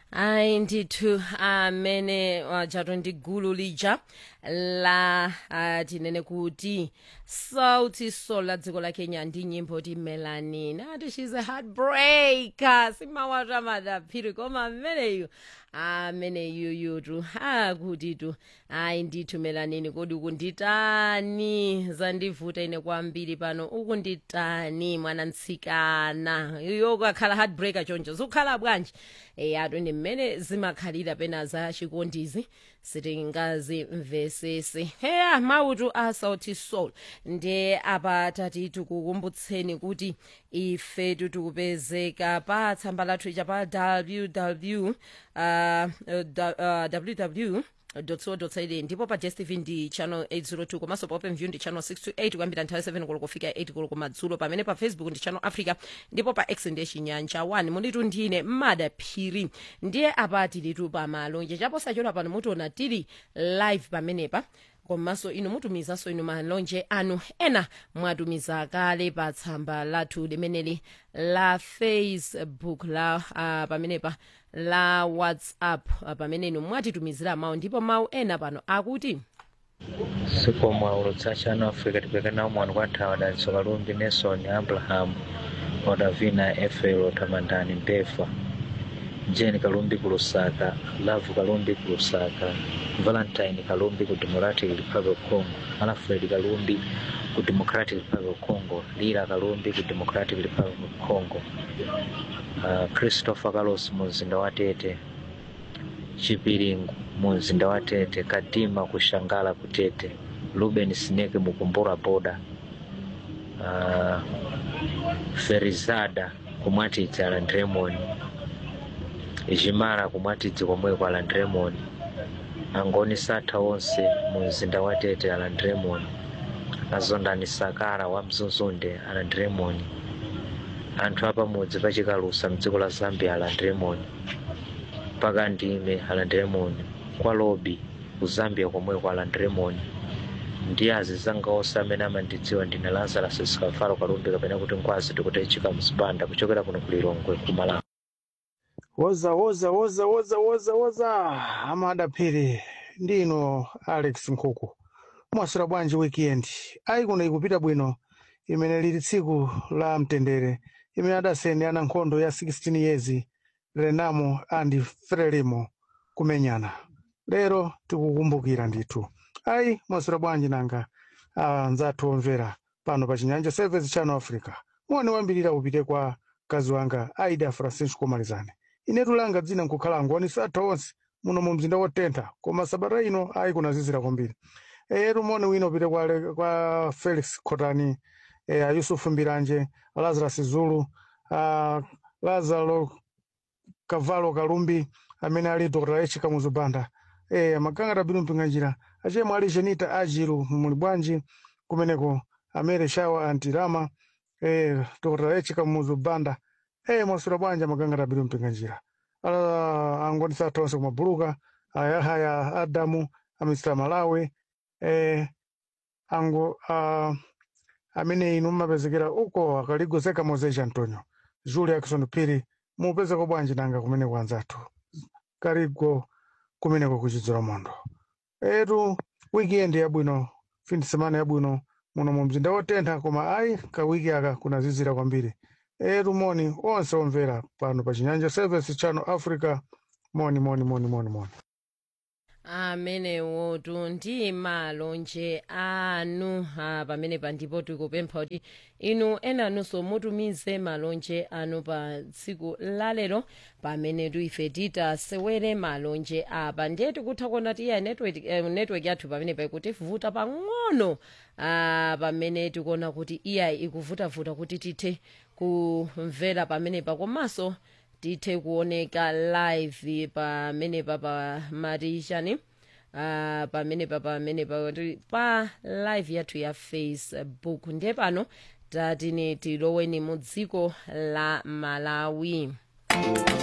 ayi ndithu amene wajato ndi gulu lija la uh, tinene kuti sauti sol la dziko la kenya ndi nyimbo ti melanin ati shes a heartbreaker simawata madaphiri koma ameneyu ameneyuyutu akutitu ayi ndithu melanin kodi ukunditani zandivuta ine kwambiri pano ukunditani mwanamtsikana iyo ukakhala heartbreaker choncho zikukhala bwanji eyatu ndi mmene zimakhalira pena za chikondizi sitingazimvesese heya mautu a sauti soul ndiye apa tati tikukumbutseni kuti ifetu tikupezeka pa tsamba lathu ija pa www uh, uh, www co.za ndipo pa dstv ndi channel 802 komanso pa openview ndi channel 628 kuyambira nthawi 7 koloko kufika 8 koloko madzulo pamene pa facebook ndi channel africa ndipo pa x ndiye chinyanja 1 mulitu ndine mmada phiri ndiye apa tilitu pa malonje chaposachedwa pano mutiona tili live pamenepa komanso inu mutumizanso inu malonje anu ena mwatumiza kale pa tsamba lathu limeneli la facebook la uh, pamenepa la whatsapp uh, pamene inu mwatitumizira mawu ndipo mawu ena pano akuti sikomwa cha chano africa tipekena umwani kwa nthawi adanso kalumbi nelson abraham odavina efelo tamandani mpefa jane kalumbi ku lusaka love kalumbi ku lusaka valentine kalumbi ku democratic republic of congo alfred kalumbi ku democratic republic of congo lila kalumbi ku democratic republic of congo uh, christopher carlos mu mzinda wa tete chipiringu mu mzinda wa tete kadima ku shangala ku tete ruben snake mukumbura boda uh, ferizada kumwatidzi aland raymond jimara kumwatidzi komweko aland raymond angoni satha onse mu mzinda wa tete aland raymond azondani sakara wa mzuzunde aland raymond anthu apamudzi pachikalusa mdziko la zambia aland raymond mpaka ndime aland raymond kwa lobi ku zambia komweko aland raymond ndi azizanga onse amene amandidziwa ndine lazarus sikafalo kalumbi kapena kuti nkwazi tikutechika mzipanda kuchokera kuno ku lilongwe ku malawi woza woza woza woza woza woza amadaphiri ndino alex nkhuku mwasira bwanji weekend ayi kuno ikupita bwino imene lili tsiku la mtendere imene adaseni ana nkhondo ya 16 years renamo and frelimo kumenyana lero tikukumbukira ndithu ayi mwasira bwanji nanga anzathu omvera pano pa chinyanja service channel africa muone wambirira upite kwa mkazi wanga aida francisco malizane inetu langa dzina nkukhala angoni satha onse muno mu mzinda wotentha koma sabata ino ayi kunazizira kwambiri eyetu mone wina upite kwa, Ale- kwa felix khotani e, ayusufu mbiranje lazarus zulu a, lazaro kavalo kalumbi amene ali dr h kamuzubanda e, magangata bino mpinganjira achemwe ali jenita ajiru muli bwanji kumeneko amere shawa antirama e, dr h kamuzubanda e, mwasura bwanja magangata bino mpinganjira ala angoni satha onse kumabuluka ayahaya adamu amr malawi e, ango a, amene inu mmapezekera uko akaligozeka mozeja antonio julia jackson phiri mupezeko bwanji nanga kumeneko anzathu kaligo kumeneko kuchidzera mondo etu weekend yabwino fin semana yabwino muno mu mzinda wotentha koma ayi kawiki aka kunazizira kwambiri etu moni onse omvera pano pa chinyanja service channel africa moni moni moni moni moni amenewotu ndi malonje anu ah, pamenepa ndipo tikupempha kuti inu enanunso mutumize malonje anu pa tsiku lalero pamene ife titasewere malonje apa ndiye tikutha kuona ti iya network, eh, network yathu pamenepa ikutivuta pang'ono ah, pamene tikuona kuti iya ikuvutavuta kuti tithe kumvera pamenepa komanso tithe kuoneka live pamenepa pa matishani uh, pamenepa pamenepa kuti pa live yathu ya facebook ndiye pano tatine tiloweni mu dziko la malawi